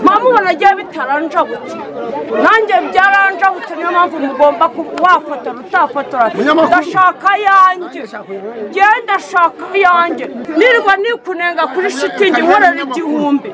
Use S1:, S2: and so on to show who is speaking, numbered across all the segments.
S1: ndamubona agiye bitaranjabutse nanjye byaranjabutse niyo mpamvu mugomba kuba wafotora utafotora
S2: Munyamakuru.
S1: ndashaka ayanjye genda shaka ayanjye nirwa nikunenga kuri shitingi nkorera igihumbi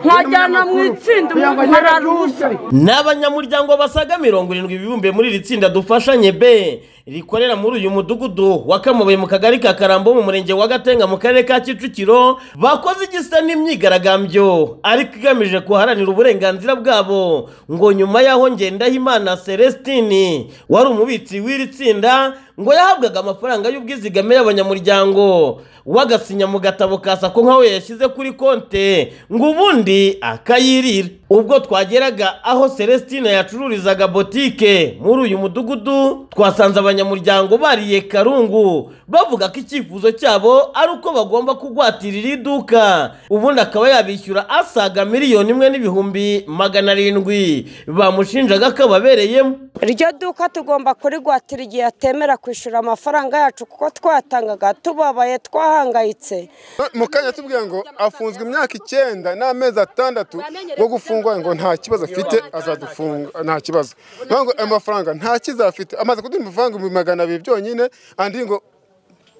S1: nkajyana mu itsinda nkararusa
S3: ni abanyamuryango basaga mirongo irindwi bibumbiye muri iri tsinda dufashanye be rikorera muri uyu mudugudu wa kamubuye mu kagari ka karambo mu murenge wa gatenga mu karere ka kicukiro bakoze igisa n'imyigaragambyo ariko igamije guharanira uburenganzira bwabo ngo nyuma y'aho ngendahimana celestine wari umubitsi w'iri tsinda ngo yahabwaga amafaranga y'ubwizigame y'abanyamuryango wagasinya mu gatabo ka sako nk'aho yashyize kuri konte ngo ubundi akayirira ubwo twageraga aho celestine yacururizaga botike muri uyu mudugudu twasanze abanyamuryango bariye karungu bavuga ko icyifuzo cyabo ari uko bagomba kugwatira iri duka ubundi akaba yabishyura asaga miliyoni imwe n'ibihumbi magana arindwi bamushinjaga ko ababereyemo
S4: iryo duka tugomba kurigwatira igihe atemera kwishyura amafaranga yacu kuko twatangaga tubabaye twahangayitse
S2: mu kanya tubwira ngo afunzwe imyaka icyenda n'amezi atandatu bwo gufungwa ngo nta kibazo afite azadufunga nta kibazo Nkaho ngo ayo mafaranga nta kiza afite amaze kuduha amafaranga ibihumbi magana abiri byonyine andi ngo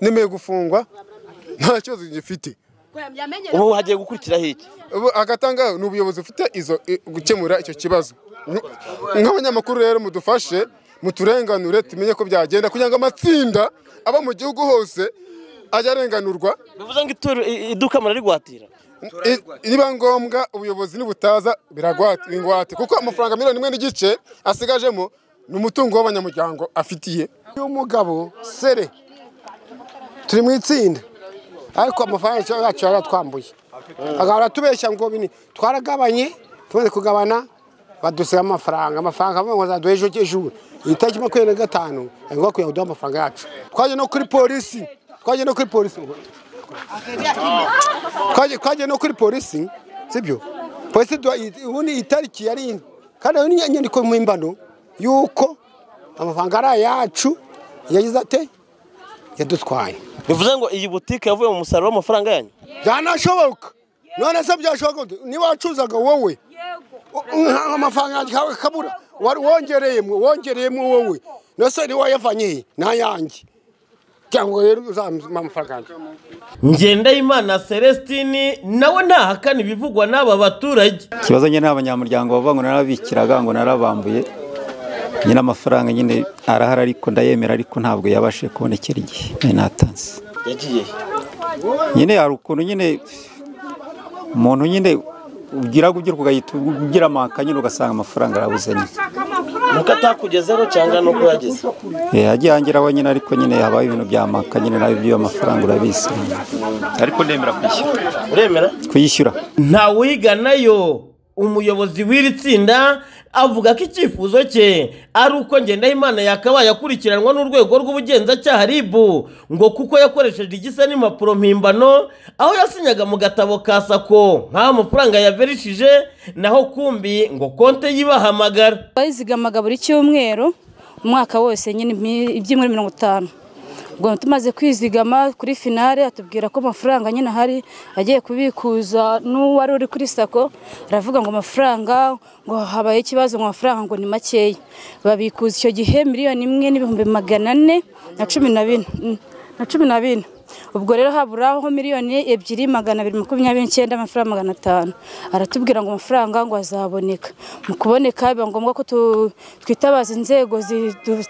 S2: nemeye gufungwa nta kibazo gifite
S5: ubu hagiye gukurikiraho iki
S2: Ubu agatanga ni ubuyobozi bufite izo i- gukemura icyo kibazo Nk- nk'abanyamakuru rero mudufashe muturenganure tumenye ko byagenda kugira ngo amatsinda aba mu gihugu hose ajye arenganurwa
S3: bivuze ngo ituro- i- iduka murarigwatira
S2: I- niba ngombwa ubuyobozi nibutaza biragwate bingwate kuko amafaranga miliyoni imwe n'igice asigajemo ni umutungo w'abanyamuryango afitiye
S6: uyu mugabo sere turi mu itsinda ariko amafaranga yacu yaratwambuye agahora atubeshya ngo bini twaragabanye tumaze kugabana badusiga amafaranga amafaranga bavuga ngo azaduha ejo ejo iyi tariki makumyabiri na gatanu ari ngombwa kugira ngo duhe amafaranga yacu twagiye no kuri polisi twagiye no kuri polisi Twagiye- twagiye no kuri polisi sibyo polisi iduha- ubundi iyi tariki yari ine kandi hari n'inyandiko mpimbano y'uko amafaranga ari ayacu yagize ate yadutwaye
S3: bivuze ngo iyi butike yavuye mu musaruro w'amafaranga yanyu
S6: byanashoboka none se byashoboka gute? niba wacuzaga wowe nka amafaranga yanjye kawe kabura wari wongereyemo wongereyemo wowe nose ntiwayavanye he n'ayanjye kugira ngo rero uzampa amafaranga yanjye
S3: ngendahimana celestine nawe ntahakana ibivugwa n'aba baturage
S7: ikibazo nyine abanyamuryango bavuga ngo narabikiraga ngo narabambuye nyine amafaranga nyine arahari ariko ndayemera ariko ntabwo yabashije kubonekera igihe nari natanze
S3: yagiye
S7: nyine hari ukuntu nyine umuntu nyine ugira ugira ugahita ugira amaka nyine ugasanga amafaranga arabuze nyine
S3: nuko atakugezeho cyangwa nuko yageze
S7: Eh, yagiye angeraho nyine ariko nyine habaho ibintu bya maka nyine nawe iby'ayo mafaranga urabizi ariko ndemera kwishyura
S3: uremera
S7: kuyishyura
S3: ntawiganayo umuyobozi w'iri tsinda avuga ko icyifuzo cye ari uko ngendahimana yakabaye akurikiranwa n'urwego rw'ubugenzacyaha ribu ngo kuko yakoresheje igisa n'impapuro mpimbano aho yasinyaga mu gatabo ka sako nk'aho amafaranga yaverishije naho kumbi ngo konte yibahamagara
S8: bayizigamanga buri cyumweru umwaka wose nyine imi- ibyumweru mirongo itanu ubwo tumaze kwizigama kuri finale atubwira ko amafaranga nyine ahari agiye kubikuza n'uwari uri kuri sako aravuga ngo amafaranga ngo habaye ikibazo ngo amafaranga ngo ni makeya babikuza icyo gihe miliyoni imwe n'ibihumbi magana ane na cumi na bine mm, na cumi na bine ubwo rero haburaho miliyoni ebyiri magana abiri makumyabiri n'icyenda amafaranga magana atanu aratubwira ngo amafaranga ngo azaboneka mu kuboneka biba ngombwa ko tu- twitabaza inzego zidu-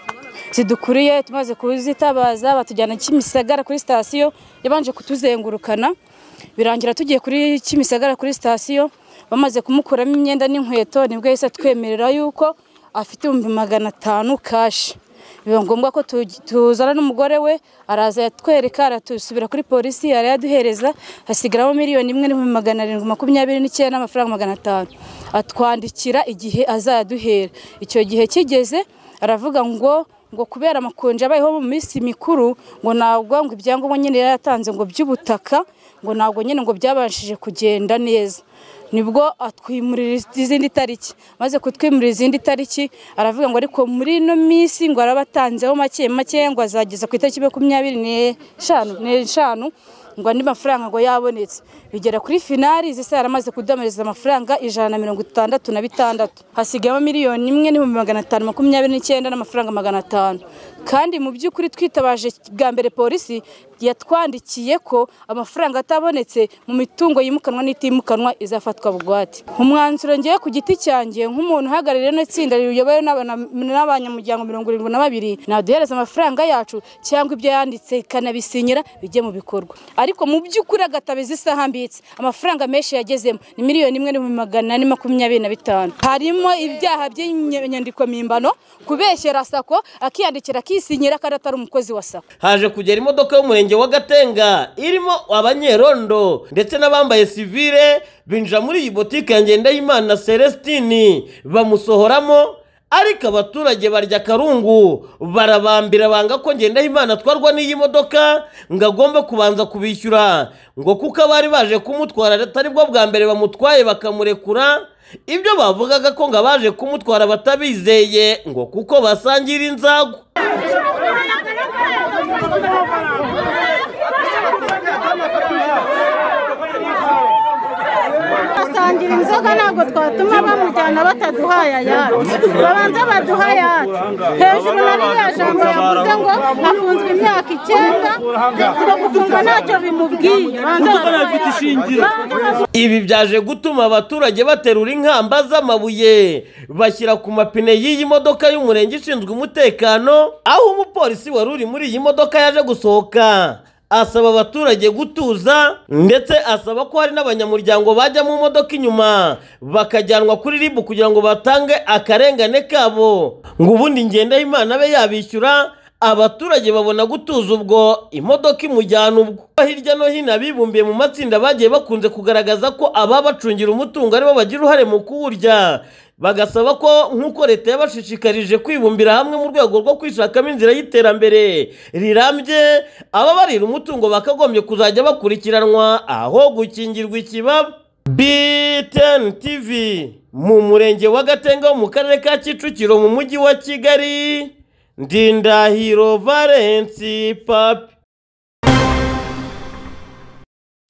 S8: zidukuriye tumaze kuzitabaza batujyana kimisagara kuri sitasiyo yabanje kutuzengurukana birangira tugiye kuri kimisagara kuri sitasiyo bamaze kumukuramo imyenda n'inkweto nibwo yahise atwemerera yuko afite ibihumbi magana atanu kashi biba ngombwa ko tu- tuzana n'umugore we araza yatwereka aratusubira kuri polisi arayaduhereza hasigaramo miliyoni imwe n'ibihumbi magana arindwi makumyabiri n'icyenda n'amafaranga magana atanu atwandikira igihe azaduhera icyo gihe kigeze aravuga ngo ngo kubera amakonje abayeho mu minsi mikuru ngo ntabwo ngo ibyangombwa nyine yari yatanze ngo by'ubutaka ngo ntabwo nyine ngo byabashije kugenda neza nibwo atwimurira izindi tariki maze kutwimurira izindi tariki aravuga ngo ariko muri ino minsi ngo arabatanzeho make make ngo azageza ku itariki makumyabiri n'eshanu n'eshanu ngo andi mafaranga ngo yabonetse bigera kuri finari izi sara yaramaze kudamiriza amafaranga ijana na mirongo itandatu na bitandatu hasigayemo miliyoni imwe n'ibihumbi magana atanu makumyabiri n'icyenda n'amafaranga magana atanu kandi mu by'ukuri twitabaje bwa mbere polisi yatwandikiye ko amafaranga atabonetse mu mitungo yimukanwa n'itimukanwa izafatwa bugwate umwanzuro ngewe ku giti cyanjye nk'umuntu uhagarariye rino tsinda riyobowe n'abana- n'abanyamuryango mirongo irindwi na babiri naduhereza amafaranga yacu cyangwa ibyo yanditse ikanabisinyira bijye mu bikorwa ariko mu by'ukuri agatabiza isaha mbitse amafaranga menshi yagezemo ni miliyoni imwe n'ibihumbi magana ane makumyabiri na bitanu harimo ibyaha by'inyandiko mpimbano kubeshyera sako akiyandikira akisinyira kandi atari umukozi wa sako
S3: haje kugera imodoka y'umurenge wa gatenga irimo abanyerondo ndetse n'abambaye sivire binjira muri iyi botike ya ngendahimana celestini bamusohoramo ariko abaturage barya akarungu barabambira banga ko ngendahimana atwarwa n'iyi modoka ngo agomba kubanza kubishyura ngo kuko abari baje kumutwara atari bwo bwa mbere bamutwaye bakamurekura ibyo bavugaga ko ngo abaje kumutwara batabizeye ngo kuko basangira inzago
S9: basangira inzoga ntabwo twatuma bamujyana bataduhaye ayacu babanza baduha ayacu hejuru na ririya jambo yavuze ngo afunzwe imyaka icyenda ngo gufungwa ntacyo bimubwiye banza baduhaye ayacu
S3: Ibi byaje gutuma abaturage baterura inkamba z'amabuye bashyira ku mapine y'iyi modoka y'umurenge ishinzwe umutekano aho umupolisi wari uri muri iyi modoka yaje gusohoka asaba abaturage gutuza ndetse asaba ko hari n'abanyamuryango bajya mu modoka inyuma bakajyanwa kuri ribu kugira ngo batange akarengane kabo ngo ubundi ngendahimana abe yabishyura abaturage babona gutuza ubwo imodoka imujyana ubwo hirya no hino abibumbiye mu matsinda bagiye bakunze kugaragaza ko ababacungira umutungo aribo bagira uruhare mu kuwurya bagasaba ko nk'uko leta yabashishikarije kwibumbira hamwe mu rwego rwo kwishakamo inzira y'iterambere rirambye ababarira umutungo bakagombye kuzajya bakurikiranwa aho gukingirwa ikibaba BTN TV mu murenge wa Gatenga wo mu karere ka Kicukiro mu mujyi wa Kigali Ndindahiro Valensi Papi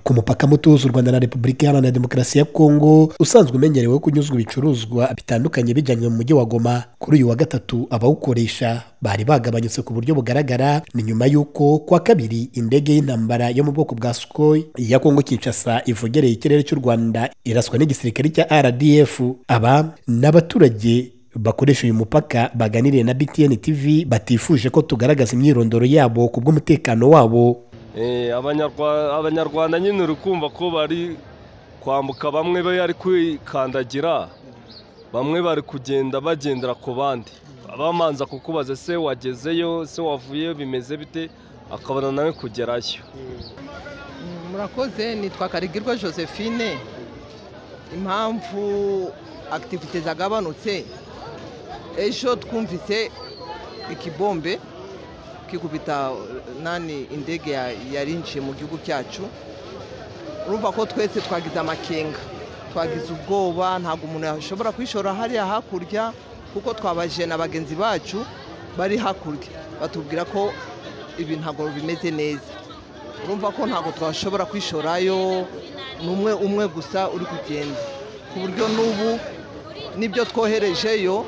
S10: ku mupaka muto uhuza u rwanda na repubulika iharanira demokarasi ya kongo usanzwe umenyerewe kunyuzwa ibicuruzwa bitandukanye bijyanywe mu mujyi wa goma kuri uyu wa gatatu abawukoresha bari bagabanyutse ku buryo bugaragara ni nyuma y'uko ku wa kabiri indege y'intambara yo mu bwoko bwa sukoyi iya kongo kinshasa ivogereye ikirere cy'u rwanda iraswa n'igisirikare cya rdf aba ni abaturage bakoresha uyu mupaka baganiriye na btn tv batifuje ko tugaragaza imyirondoro yabo ku bw'umutekano wabo
S11: Eh, abanyarwa- abanyarwanda nyine uri kumva ko bari kwambuka bamwe bari kwikandagira bamwe bari kugenda bagendera ku bandi bamanza kukubaza se wagezeyo se wavuyeyo bimeze bite akabona nawe kugerayo
S12: murakoze nitwa karigirwa josephine impamvu akitivite zagabanutse ejo twumvise ikibombe kikubita nani indege ya- yarinjiye mu gihugu cyacu urumva ko twese twagize amakenga twagize ubwoba ntabwo umuntu yashobora kwishora hariya hakurya kuko twabajije na bagenzi bacu bari hakurya batubwira ko ibi ntabwo bimeze neza urumva ko ntabwo twashobora kwishorayo ni umwe umwe gusa uri kugenda ku buryo n'ubu n'ibyo twoherejeyo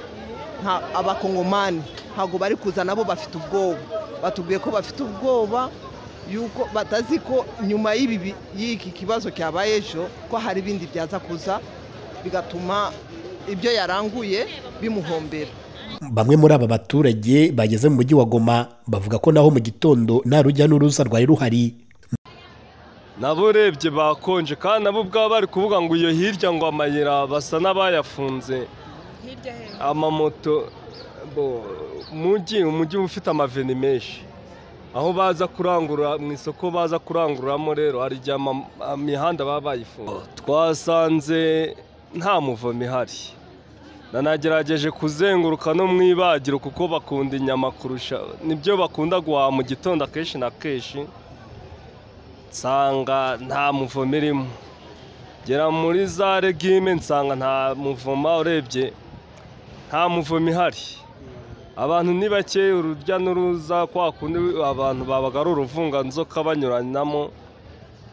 S12: nta- abakongomani ntabwo bari kuza nabo bafite ubwoba batubwiye ko bafite ubwoba yuko batazi ko nyuma y'ibi bi- y'iki kibazo cyabaye ejo ko hari ibindi byaza kuza bigatuma ibyo yaranguye bimuhombera
S10: bamwe muri aba baturage bageze mu mujyi wa goma bavuga ko naho mu gitondo nta rujya n'uruza rwari ruhari
S11: nabo urebye bakonje kandi nabo ubwabo bari kuvuga ngo iyo hirya ngo amayira basa n'abayafunze amamoto bo umujyi umujyi uba ufite amaveni menshi aho baza kurangurura mu isoko baza kurangururamo rero hari igihe ama- imihanda baba bayifunze twasanze nta muvomi ihari nanagerageje kuzenguruka no mu ibagiro kuko bakunda inyama kurusha nibyo bakunda guhaha mu gitondo akenshi na kenshi nsanga nta muvomo irimo gera muri za regime nsanga nta muvoma urebye nta muvomo ihari abantu ni bake urujya n'uruza kwa kundi abantu babaga ari uruvunganzoka banyuranamo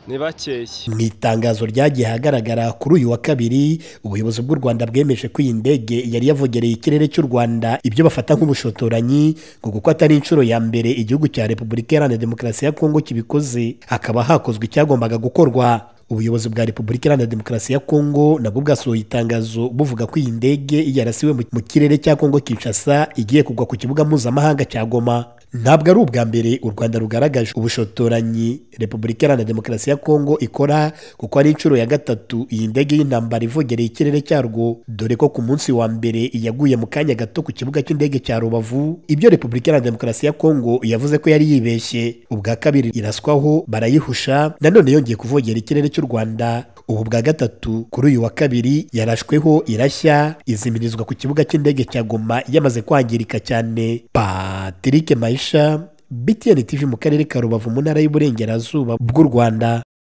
S11: ni bakeya
S3: mu itangazo ryagiye ahagaragara kuri uyu wa kabiri ubuyobozi bw'u rwanda bwemeje ko iyi ndege yari yavogereye ikirere cy'u rwanda ibyo bafata nk'ubushotoranyi ngo kuko atari inshuro ya mbere igihugu cya repubulika iharanira demokarasi ya kongo kibikoze hakaba hakozwe icyagombaga gukorwa ubuyobozi bwa repubulika iharanira demokarasi ya kongo nabwo bwasohoye itangazo buvuga ko iyi ndege yarasiwe mu- mu kirere cya kongo kinshasa igiye kugwa ku kibuga mpuzamahanga cya goma ntabwo ari ubwa mbere u rwanda rugaragaje ubushotoranyi repubulika iharanira demokarasi ya kongo ikora kuko ari inshuro ya gatatu iyi ndege y'intambara ivogereye ikirere cyarwo dore ko ku munsi wa mbere yaguye mu kanya gato ku kibuga cy'indege cya rubavu ibyo repubulika iharanira demokarasi ya kongo yavuze ko yari yibeshye ubwa kabiri iraswaho barayihusha nanone yongeye kuvogera ikirere cy'u rwanda ubu bwa gatatu kuri uyu wa kabiri yarashweho irashya izimirizwa ku kibuga cy'indege cya goma yamaze kwangirika cyane patrick mayisha btn tv mu karere ka rubavu mu ntara y'uburengerazuba bw'u rwanda